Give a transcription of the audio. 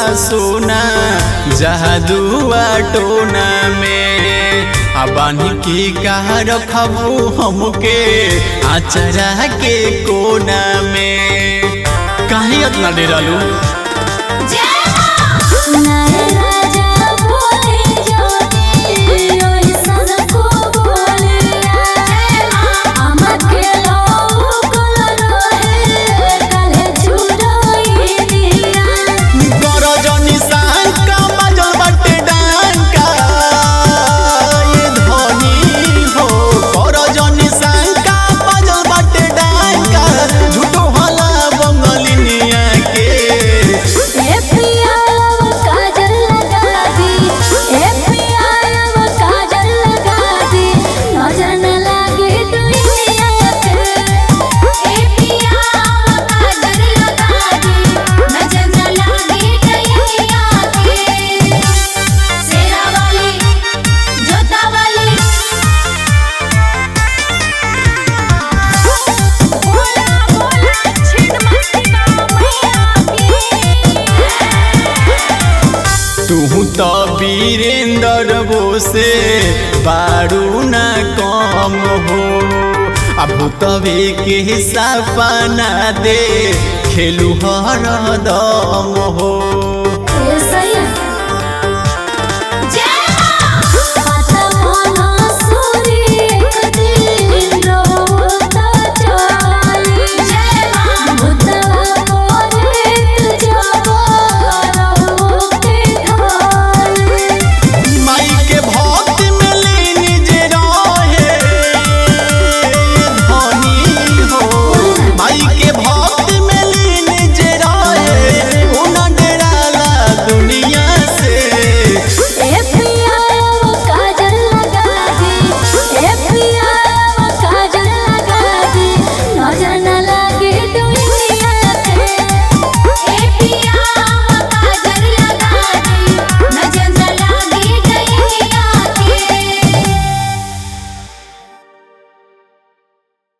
सोना जहादुआ टोना में आ बानी की कहा रखबू हमके आचरा के कोना में काहे इतना डेरालू नारे राजा बोले जोनी ओई सनको बोलिया আমাকে লোকল রহে কালে ছুড়াই দিয়া गरजनी सांका बाजल बाटे डांका ये धनी हो गरजनी सांका बाजल बाटे डांका झूठो हला बंगलिनिया के ए पिया काजल लगा दी ए पिया काजल लगा दी नजर न लागे दुनिया पे ए पिया काजल लगा दी नजर न लागे दुनिया पे सेरा वाली जोता वाली बोला बोला छिन मस्ती तू तो वीरेंद्र बोसे बारू ना कम हो अब तवे के सपना दे खेलू हर दम हो